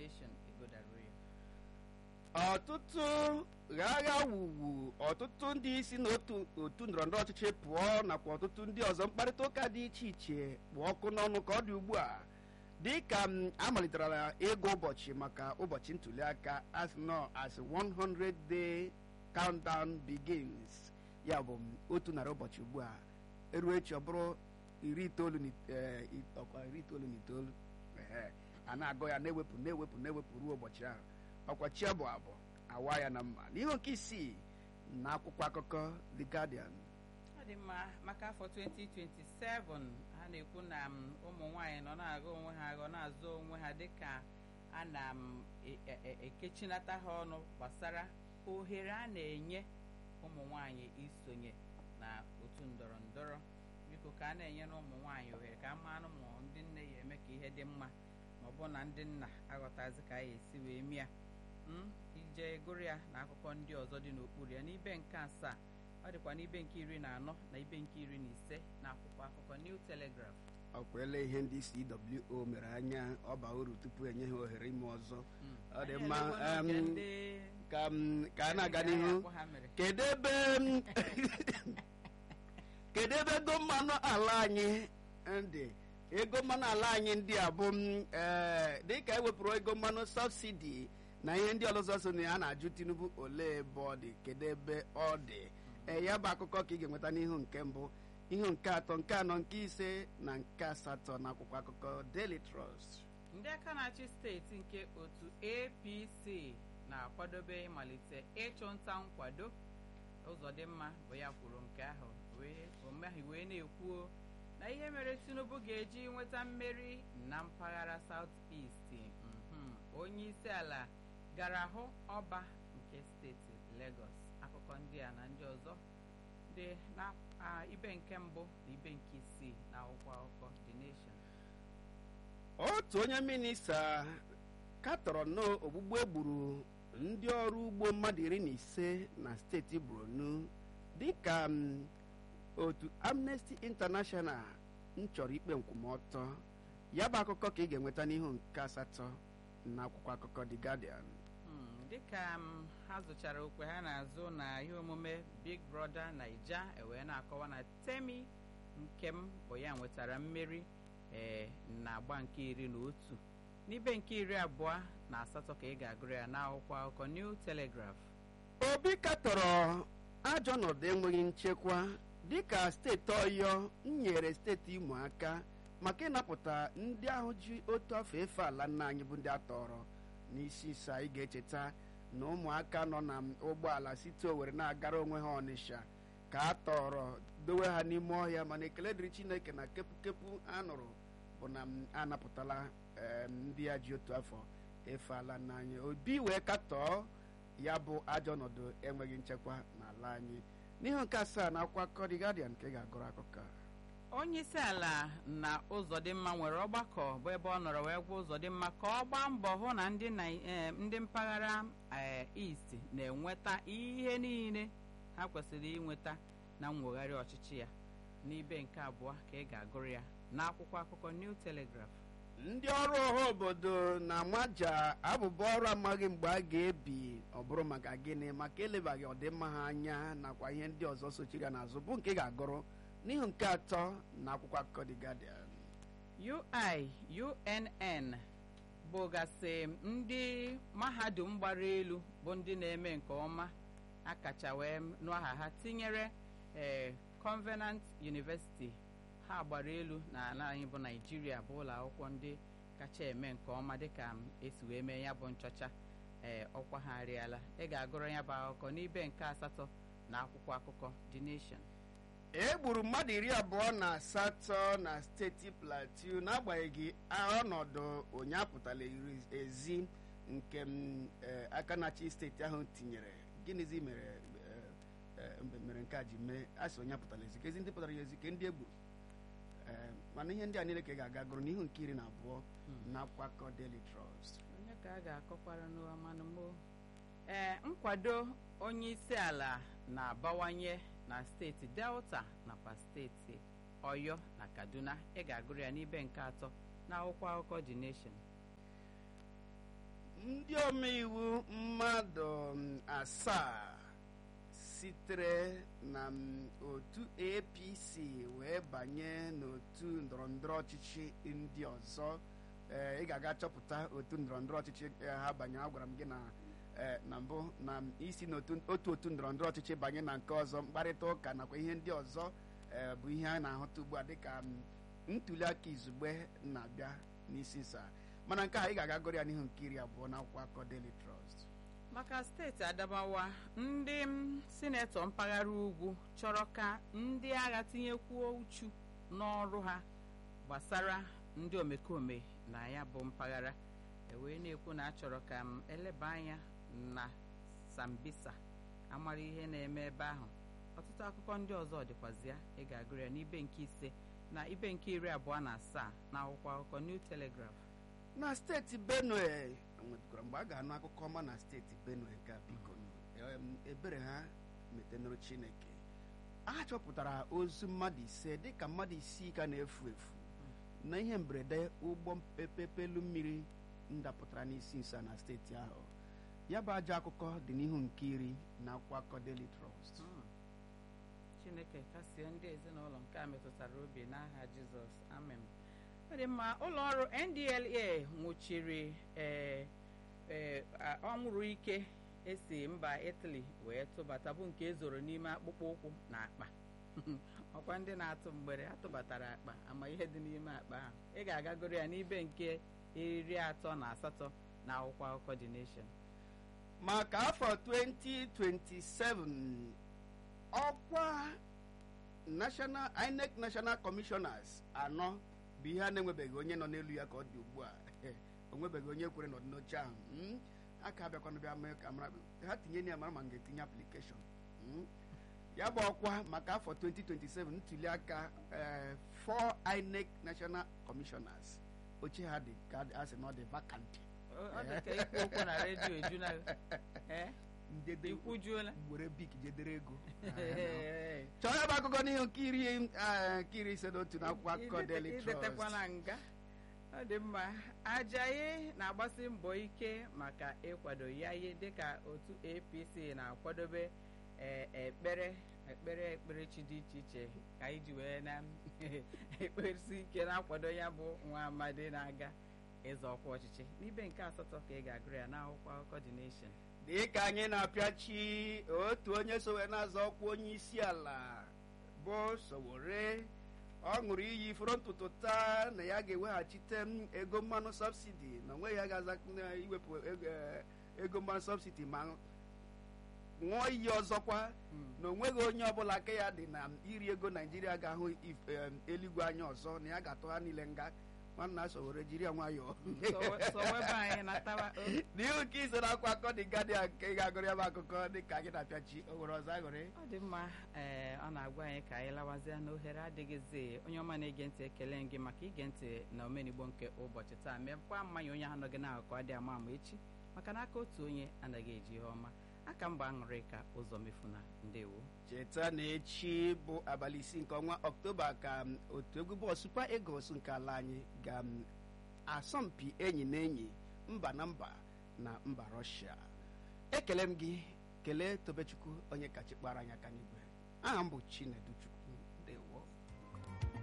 Nation egodara ya ọtụtụ agha wuwu ọtụtụ ndị isi n'otu otu ndọrọndọrọ ọchịchị pụọ nakwa ọtụtụ ndị ọzọ mkparịta ụka dị iche iche kpụ ọkụ n'ọnụ ka ọ dị ugbu a dị ka m amalitere ịgụ ụbọchị maka ụbọchị ntuli aka as nọ as 100 day countdown begins ya bụ m otu narị ụbọchị ugbu a eruo echi ọ bụrụ iri itoolu na it- eh, it- ọkwa iri itoolu na itoolu ehe, a na-agụ ya na-ewepụ na-ewepụ na-ewepụ ruo ụbọchị ahụ ọkwa chi abụ abụ awa ya na mma n'ihe nke isii na akwụkwọ akụkọ The Guardian ọ dị mma maka afọ 2027 ha na-ekwu na m, ụmụ nwanyị nọ na-agụ onwe ha agụ na-azụ onwe ha dịka a na m e- e- e- ekechinata ha ọnụ gbasara ohere a na-enye ụmụ nwanyị isonye na otu ndọrọ ndọrọ biko ka a na-enye na ụmụ nwanyị ohere ka a manụ ma ndị nne ya eme ka ihe dị mma ma ọ bụ na ndị nna aghọtazi ka a ya esi wee mịa m ije gụrụ ya na akụkọ ndị ọzọ dị n'okpuru ya n'ibe nke asaa ọ dịkwa n'ibe nke iri na anọ na ibe nke iri na ise na akwụkwọ akụkọ New Telegraph ọkwele ihe ndị CWO mere anya ọba uru tupu enye ha ohere ime ọzọ Mm. Ọ dị Anyị mma, elekwala nke em, ndị ka m- ka a na-aga ndị n'ihu akpọ ha mere. kedu ebe m- kedu ebe ego mmanụ ala anyị ndị ego mmanụ ala anyị ndị a bụ m, eh, dịka ewepụrụ ego mmanụ sọbsidi na ihe ndị ọlụzọ so na ya na-ajụ tinubu olee ebe ọ dị kedu ebe ọ dị ee ya bụ akụkọ ka ị ga-enweta n'ihu nke mbụ ihu nke atọ nke anọ nke ise na nke asatọ na akwụkwọ akụkọ Daily Trust ndị aka na-achị steeti nke otu apc na-akwadobe ịmalite ịchụ nta nkwado ụzọdịmma bụ ya kwuru nke ahụ wee omeghị wee na-ekwuo na ihe mere tinubu ga-eji nweta mmeri na mpaghara south east mhm. onye isi ala gara hụ ọba nke steeti lagos akụkọ ndị a na ndị ọzọ dị na ah, ibe nke mbụ na ibe nke isii na akwụkwọ akụkọ the nation otu onye minista katọrọ n'ogbugbu egburu ndị ọrụ ugbo mmadụ iri na ise na steeti borno dịka m, otu amnesty international m chọrọ ikpe nkwụmọtọ ya bụ akụkọ ka ị ga-enweta n'ihu nke asatọ na akwụkwọ akụkọ the guardian Hmm, dịka m ha zụchara okwe ha na-azụ na ihe omume big brother naija ewee na-akọwa na temi nkem bụ ya nwetara mmeri ee na agba nke iri na otu n'ibe nke iri abụọ na asatọ ka ị ga-agụrụ ya n'akwụkwọ akụkọ new telegraph obi katọrọ ajọ ọnọdụ enweghị nchekwa dịka steeti ọyọ nyere steeti imo aka maka ịnapụta ndị ahụ ji otu afọ efe ala nna anyị bụ ndị atọrọ n'isi ise anyị ga-echeta na ụmụaka nọ na ụgbọala site owere na-agara onwe ha ọnịsha ka a tọrọ dowe ha n'ime ọhịa mana ekele dịrị chineke na kepụkepụ a nụrụ bụ na m anapụtala em, ndị ya ji otu afọ efe ala nna anyị obi wee katọọ ya bụ ajọ ọnọdụ enweghị nchekwa n'ala anyị n'ihu nke asaa na akwụkwọ akụkọ The Guardian nke ga-agụrụ akụkọ a. onye isi ala na ụzọdịmma nwere ọgbakọ bụ ebe ọ nọrọ wee gwa ụzọdịmma ka ọ gbaa mbọ hụ na ndị Nai- eh, ndị mpaghara eh, east na-enweta ihe niile ha kwesịrị inweta na mwegharị ọchịchị ya n'ibe nke abụọ ka ị ga-agụrụ ya n'akwụkwọ akụkọ New Telegraph ndị ọrụ ọha obodo na amaja abụba ọrụ amaghị mgbe a ga-ebi ọ bụrụ maka gịnị maka elebaghị ọdịmma ha anya nakwa ihe ndị ọzọ sochiri ya n'azụ bụ nke ị ga-agụrụ n'ihu nke atọ na akwụkwọ akụkọ The Guardian UI UNN bụgasị ndị mahadum gbara elu bụ ndị na-eme nke ọma akacha wee nụ aha ha tinyere ee Covenant University ha gbara elu na ala anyị bụ Naijiria bụ ụlọ akwụkwọ ndị kacha eme nke ọma dịka m esi wee mee ya bụ nchọcha ee ọkwa ha arịala ị ga-agụrụ ya bụ akụkọ n'ibe nke asatọ na akwụkwọ akụkọ The Nation e gburu mmadụ iri abụọ na asatọ na steeti plateau n'agbanyeghị ọnọdụ onye apụtala ezi nke m, eh, aka na-achị steeti ahụ tinyere gịnịzi mere eh, eh, mgbe mere nke a ji mee a sị onye apụtala ezi ka ezi ndị pụtara ya ezi ka ndị egburu Eh, mana ihe ndị a niile ka ị ga-aga gụrụ n'ihu nke iri na abụọ na akwụkwọ akụkọ Daily Trust onye ka a ga-akọkwara n'amanụmo ee nkwado onye isi ala na-abawanye na steeti delta nakwa steeti ọyọ na kaduna ị ga-agụrụ ya n'ibe nke atọ na akwụkwọ akụkọ the nation ndị omeiwu mmadụ mm, asaa sitere na mm, otu apc wee banye n'otu ndọrọndọrọ ọchịchị ndị ọzọ ee ị ga-aga chọpụta otu ndọrọndọrọ ọchịchị eh, ha banye agwara m gị na eh, na mbụ na m isi n'otu otu otu ndọrọndọrọ ọchịchị banye na nke ọzọ mkparịta ụka nakwa ihe ndị ọzọ eh, bụ ihe a na-ahụta ugbu a dịka mm, ntuli aka izugbe na-abịa n'isi nsa mana nke a ị ga-aga gụrụ ya n'ihu nke iri abụọ n'akwụkwọ akọ Daily Trust maka steeti adamawa ndị m, sinetọ mpaghara ugwu chọrọ ka ndị agha tinyekwuo uchu n'ọrụ ha gbasara ndị omekome na ya bụ mpaghara ewee na-ekwu na achọrọ ka m eleba anya na sambisa amara ihe na-eme ebe ahụ ọtụtụ akụkọ ndị ọzọ dịkwazi ya ị ga-agụrụ ya n'ibe nke ise na ibe nke iri abụọ na asaa na akwụkwọ akụkọ New Telegraph na steeti benue nwetara mgbe a ga-anụ akụkọ ọma na steeti benue nke a, biko em, ebere ha metenụrụ chineke a chọpụtara ozu mmadụ ise dịka mmadụ isii ka na-efu efu na ihe mberede ụgbọ pepepelu mmiri ndapụtara n'isi nsa na steeti ahụ ya bụ ajọ akụkọ dị n'ihu nke iri na akwụkwọ akụkọ Daily Trust Mm. chineke kasie ndị ezinụlọ nke a metụtara obi n'aha jizọs amen ọ dị mma ụlọ ọrụ ndla nwụchiri ee ee a- ọnwụrụ ike esi mba italy wee tụbata bụ nke ezoro n'ime akpụkpọ ụkwụ na akpa ọkwa ndị na-atụ mgbere atụbatara akpa ama ihe dị n'ime akpa ahụ ị ga-agagoro ya n'ibe nke iri atọ na asatọ na akwụkwọ akụkọ The Nation maka afọ 2027 ọkwa national inec national commissioners anọ bụ ihe a na-enwebeghị onye nọ n'elu ya ka ọ dị ugbu a onwebeghị onye kwere nọdụ n'oche ahụ mm? aka abịakwana bịa mee ka mara ha tinye ya mara ma m ga-etinye application mm? ya bụ ọkwa maka afọ 2027 ntuli aka eh, four inec national commissioners oche ha dị ka a sị na ọ dị vacant Ọ- ọ dị ka ikwu okwu na redio ejuna ee ndede ikwujuola were bik jedere ego chọọ ya bụ akụkọ n'ihu nke iri eh, nke iri ise na otu na akwụkwọ akụkọ Idete- Daily idetekwa Trust na nga ọ dị mma ajayi na-agbasi mbọ ike maka ịkwado ya ihe dịka otu apc na-akwadobe eh, ekpere ekpere ekperechi dị iche iche ka iji wee na ekperesi ike na-akwado ya bụ nwa amadi na-aga ịzọ ọkwa ọchịchị n'ibe nke asatọ ka ị ga-agụrụ ya n'akwụkwọ akụkọ The Nation dị ka anyị na-apịachi otu onye so wee na-azọ ọkwa onye isi ala bụ Sowore ọ ṅụrụ iyi ifuru ntụtụ taa na ya ga-eweghachite m ego mmanụ sọbsidi na onweghị ya ga-aza na iwepụ ego- eh, ego mmanụ sọbsidi ma ṅụọ iyi ọzọkwa na onweghị onye ọbụla aka ya dị na iri ego naijiria ga-ahụ if- em, eluigwe anya ọzọ na ya ga-atụ ha niile nga nwanna Sowore jiri ya nwayọọ Sowe- sowebe anyị natawa o. n'ihu nke ise na akwa akọ dị Guardian nke ị ga-agụrụ ya bụ akụkọ dị ka anyị na-apịachi o nwere ọzọ aṅụrị ọ dị mma ee ọ na-agwa anyị ka anyị lawazie n'ohere adịghịzi onye ọma na-ege ntị ekele gị maka ige ntị na omenigbo nke ụbọchị taa mekwa mmanya onye ahụ nọgị n'akụkọ adị ama ama echi maka na aka otu onye anaghị eji ihe ọma aka mgba aṅụrị ka ụzọ mefuna ndewo cheta na echi bụ abalị isii nke ọnwa ọktoba ka m, otu egwu bọọlụ Super Eagles nke ala anyị ga m, asọmpi enyi na enyi mba na mba na mba Russia ekele m gị kelee Tobechukwu onye kachi kpara anyị aka n'igwe aha m bụ Chinedu Chukwu